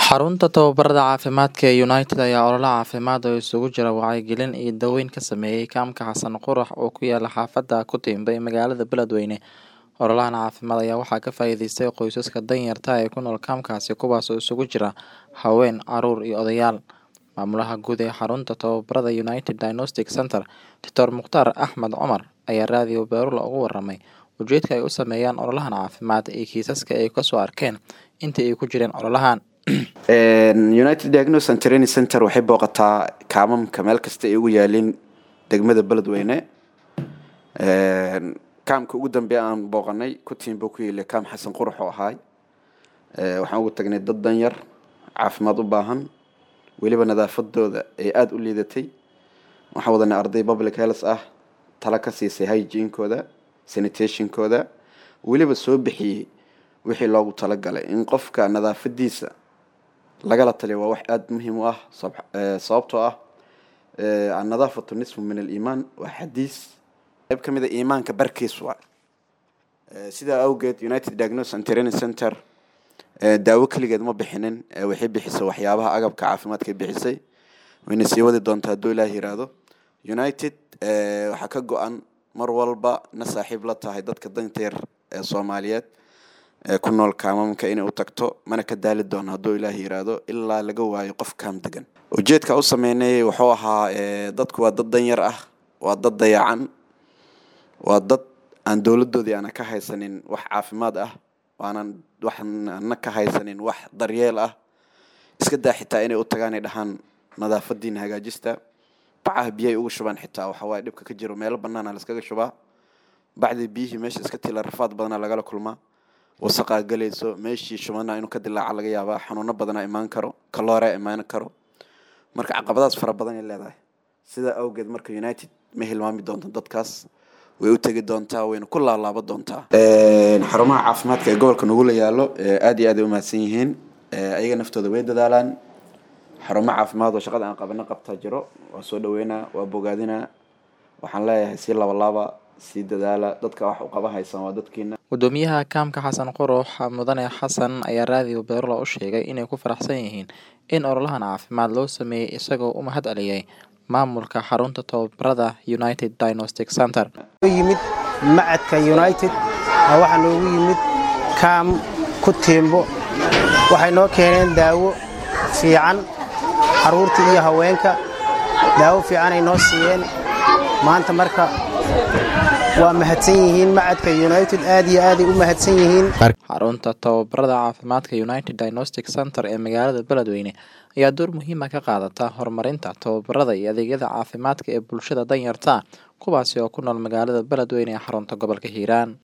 Xarunta tababarada caafimaadka ee United ayaa olole caafimaad oo isugu jira wacyigelin iyo daaweyn ka sameeyay kaamka Xasan Qurax oo ku yaala xaafadda Kutembe ee magaalada Beledweyne. Ololahan caafimaad ayaa waxaa ka faa'iideystay qoysaska danyarta ah ee ku nool kaamkaasi kuwaas oo isugu jira haween, carruur iyo odayaal. Maamulaha guud ee xarunta tababarada United Diagnostic Centre, Dr. Mukhtaar Axmed Cumar ayaa raadiyo Baaruula uga warramay ujeedka ay u sameeyaan ololahan caafimaad iyo kiisaska ay kasoo arkeen intii ay ku jireen ololahan. united diagnosis and training center waxay booqataa kaamamka meel kasta ay ugu yaalin degmada beledweyne kaamka ugu dambeeya aan booqanay kutiimba ku yeelay kaam xasan qurux oo ahaay waxaan ugu tagnay dad danyar caafimaad u baahan weliba nadaafadooda ay aada u liidatay waxaan wadanay arday public health ah tala ka siisay hygiene-kooda sanitationkooda weliba soo bixiyey wixii loogu talagalay in qofka nadaafadiisa lagala taliyo waa wax aada muhiim u ah sababtoo ah annadaafatu nisfu min aliimaan waa xadiis qayb ka mid a iimaanka barkiis waa sidaa awgeed united diagnosis and training center daawo keligeed ma bixinin waxay bixisay waxyaabaha agabka caafimaadkay bixisay wayna sii wadi doontaa hadduu ilaah yiraahdo united waxaa ka go-an mar walba na saaxiib la tahay dadka danta yar ee soomaaliyeed ee ku nool kaamamka inay u tagto mana ka daali doono hadduu ilaah yiraahdo ilaa laga waayo qof kaam degan ujeedka u sameynayay wuxuu ahaa dadku waa dad danyar ah waa dad dayacan waa dad aan dowladoodii aana ka haysanin wax caafimaad ah waanan waxaana ka haysanin wax daryeel ah iska daa xitaa inay u tagaan ay dhahaan nadaafadiina hagaajista bacaha biyay ugu shubaan xitaa waxawaaye dhibka ka jiro meelo banaana laskaga shubaa bacdii biyihii meesha iska tila rafaad badana lagala kulmaa wasaqaa galayso meeshii shubana inuu ka dilaaca laga yaabaa xanuuno badanaa imaan karo kaloorea imaan karo marka caqabadaas fara badan ay leedahay sidaa awgeed marka united ma hilmaami doonto dadkaas way u tegi doontaa wayna ku laalaaba doontaa xarumaha caafimaadka ee gobolka nugula yaalo aada iyo aad ay umahadsan yihiin ayaga naftooda way dadaalaan xarumo caafimaad oo shaqada aan qabano qabtaa jiro waa soo dhaweynaa waa bogaadinaa waxaan leeyahay sii labalaaba sii dadaala dadka wax u qaba haysan waa dadkiina gudoomiyaha kaamka xasan qurux mudane xasan ayaa raadiyo beerula u sheegay inay ku faraxsan yihiin in ololahan caafimaad loo sameeyey isagoo u mahad celiyay maamulka xarunta tababarada united diagnostic center yimid macadka united waxaa noogu yimid kaam ku tiimbo waxay noo keeneen daawo fiican carruurta iyo haweenka daawo fiicanay noo siiyeen maanta marka waa mahadsan yihiin macadka united aad iyo aaday u mahadsan yihiin xarunta tababarada caafimaadka united diagnostic center ee magaalada beledweyne ayaa door muhiima ka qaadata horumarinta tababarada iyo adeegyada caafimaadka ee bulshada danyarta kuwaasi oo ku nool magaalada beledweyne ee xarunta gobolka hiiraan